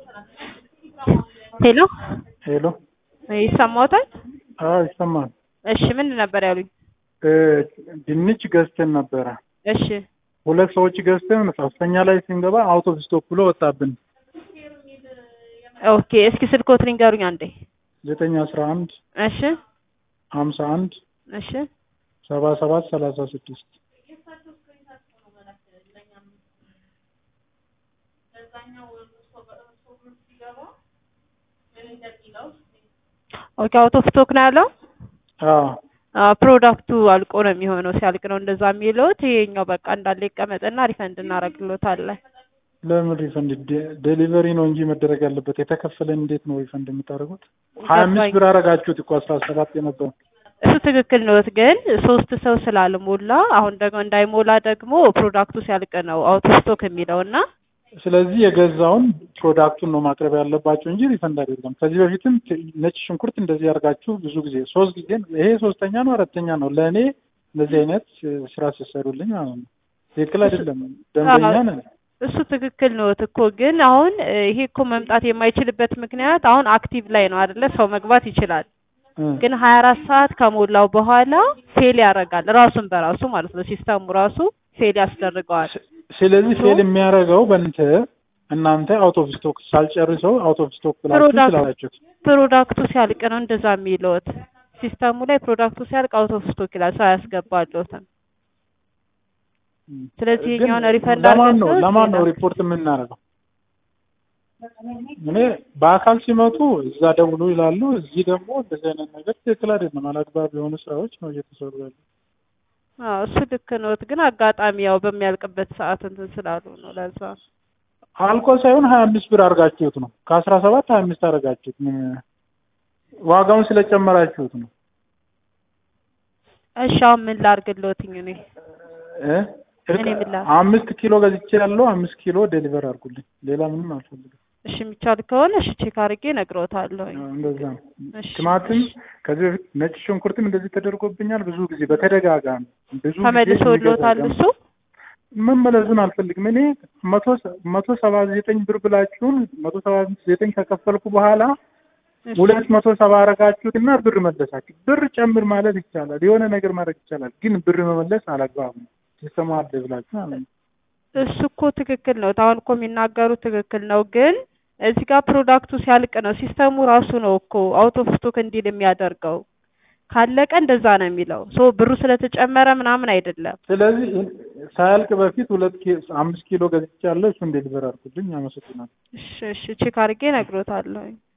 ሄሎ ሄሎ ይሰማዎታል? አዎ ይሰማል። እሺ ምንድን ነበር ያሉኝ? እ ድንች ገዝተን ነበረ። እሺ ሁለት ሰዎች ገዝተን ሶስተኛ ላይ ስንገባ አውቶ ስቶፕ ብሎ ወጣብን። ኦኬ እስኪ ስልክዎት ንገሩኝ አንዴ። ዘጠኝ አስራ አንድ እሺ ሀምሳ አንድ እሺ ሰባ ሰባት ሰላሳ ስድስት ኦኬ አውት ኦፍ ስቶክ ነው ያለው? አዎ አዎ ፕሮዳክቱ አልቆ ነው የሚሆነው። ሲያልቅ ነው እንደዛ የሚለውት። ይሄኛው በቃ እንዳለ ይቀመጥና ሪፈንድ እናደርግሎታለን። ለምን ሪፈንድ ዴሊቨሪ ነው እንጂ መደረግ ያለበት የተከፈለን እንዴት ነው ሪፈንድ የምታደርጉት? ሀያ አምስት ብር አረጋችሁት እኮ አስራ ሰባት የነበረው እሱ ትክክል ነዎት፣ ግን ሶስት ሰው ስላልሞላ አሁን ደግሞ እንዳይሞላ ደግሞ ፕሮዳክቱ ሲያልቅ ነው አውት ኦፍ ስቶክ የሚለው እና ስለዚህ የገዛውን ፕሮዳክቱን ነው ማቅረብ ያለባቸው እንጂ ሪፈንድ አይደለም። ከዚህ በፊትም ነጭ ሽንኩርት እንደዚህ ያደርጋችሁ ብዙ ጊዜ ሶስት ጊዜ ይሄ ሶስተኛ ነው አራተኛ ነው ለእኔ እንደዚህ አይነት ስራ ሲሰሩልኝ ማለት ነው። ትክክል አይደለም። ደንበኛ ነን። እሱ ትክክል ነዎት እኮ ግን አሁን ይሄ እኮ መምጣት የማይችልበት ምክንያት አሁን አክቲቭ ላይ ነው አይደለ? ሰው መግባት ይችላል ግን ሀያ አራት ሰዓት ከሞላው በኋላ ፌል ያደርጋል ራሱን በራሱ ማለት ነው። ሲስተሙ ራሱ ፌል ያስደርገዋል። ስለዚህ ፌል የሚያደርገው በእንተ እናንተ አውት ኦፍ ስቶክ ሳልጨርሰው አውት ኦፍ ስቶክ ብላችሁ ስላላችሁት ፕሮዳክቱ ሲያልቅ ነው እንደዛ የሚለውት። ሲስተሙ ላይ ፕሮዳክቱ ሲያልቅ አውት ኦፍ ስቶክ ይላል፣ ሰው አያስገባለትም። ስለዚህ የኛውን ሪፈንድ ለማን ነው ለማን ነው ሪፖርት የምናደርገው? እኔ በአካል ሲመጡ እዛ ደውሉ ይላሉ። እዚህ ደግሞ እንደዚህ አይነት ነገር ትክክል አይደለም። አላግባብ የሆኑ ስራዎች ነው እየተሰሩ ያሉ። አዎ እሱ ልክ ነዎት፣ ግን አጋጣሚ ያው በሚያልቅበት ሰዓት እንትን ስላሉ ነው። ለዛ አልቆ ሳይሆን ሀያ አምስት ብር አድርጋችሁት ነው ከአስራ ሰባት ሀያ አምስት አድርጋችሁት ዋጋውን ስለጨመራችሁት ነው። እሺ አሁን ምን ላድርግልዎትኝ እኔ እ እኔ ምን ላድርግ? አምስት ኪሎ ገዝቼ ያለው አምስት ኪሎ ዴሊቨር አድርጉልኝ። ሌላ ምንም አልፈልግም። እሺ የሚቻል ከሆነ እሺ ቼክ አድርጌ እነግርዎታለሁኝ። እንደዛ ነው። እሺ ቲማቲም ከዚህ በፊት ነጭ ሽንኩርትም እንደዚህ ተደርጎብኛል ብዙ ጊዜ በተደጋጋሚ ብዙ ጊዜ ተመልሶልዎታል የሚገዛ እሱ? መመለሱን አልፈልግም። እኔ መቶ መቶ ሰባ ዘጠኝ ብር ብላችሁን መቶ ሰባ ዘጠኝ ከከፈልኩ በኋላ እሺ። ሁለት መቶ ሰባ አረጋችሁት እና ብር መለሳችሁ። ብር ጨምር ማለት ይቻላል፣ የሆነ ነገር ማድረግ ይቻላል። ግን ብር መመለስ አላግባብ ነው። ሲስተሙ አለ ብላችሁ ማለት ነው። እሱ እኮ ትክክል ነው። አሁን እኮ የሚናገሩት ትክክል ነው፣ ግን እዚህ ጋር ፕሮዳክቱ ሲያልቅ ነው ሲስተሙ ራሱ ነው እኮ አውት ኦፍ ስቶክ እንዲል የሚያደርገው። ካለቀ እንደዛ ነው የሚለው። ሶ ብሩ ስለተጨመረ ምናምን አይደለም። ስለዚህ ሳያልቅ በፊት ሁለት ኪ አምስት ኪሎ ገዝቻለሁ። እሱን ዴሊቨር አድርጉልኝ። አመሰግናለሁ። እሺ እሺ ቼክ አድርጌ እነግርዎታለሁኝ።